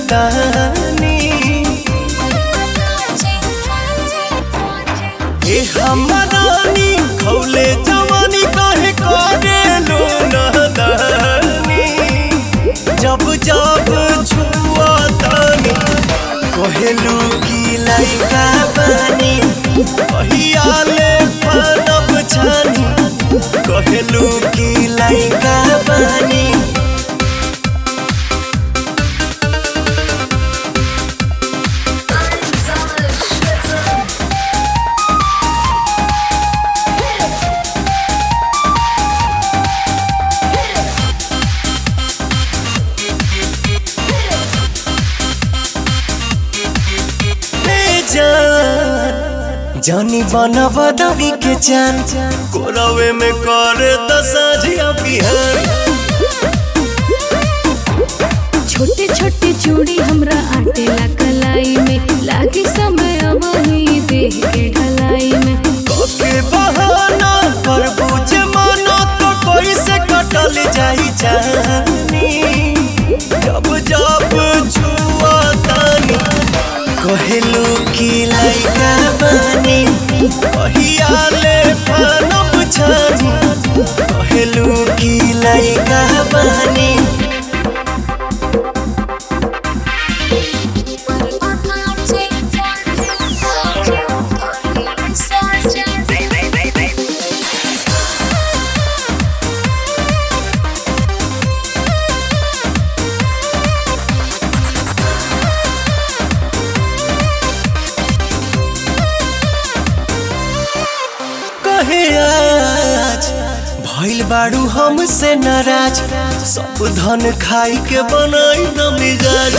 तानी ए हमरानी खौले जवानी काहे करे लो नदानी जब जब छुआ तानी कहेलू की लइका बानी कहियाले पनब छानी कहेलू की लइका बानी ए जान जानी बना बदवी के जान कोरवे में कर दसाजिया बिहान छोटे छोटे चूड़ी हमरा आटेला कलाई में लागे समय अब ही देह के ढलाई में कके बहाना कर बुझे मानो तो कोई से कटल जाई जानी जब जब छुआ तानी कहेलू की लइका बानी कहियाले फानब छानी कहेलू की लइका बानी कहे आज भइल बाड़ू हमसे नाराज सब धन खाई के बनाई न मिजाज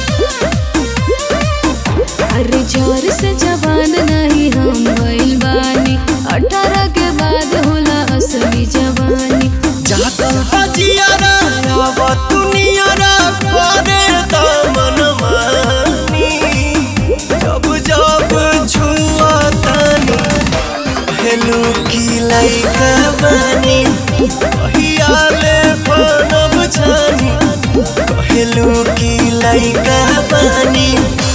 अरे जोर से जवान नहीं हम भइल बानी अठारह के बाद होला असली जवानी जातल बजियारा आव दुनियारा करे दामन मानी जब जब छुआ तानी हेलू की लइका बानी कहियाले बनब छानी कहेलू की लइका बानी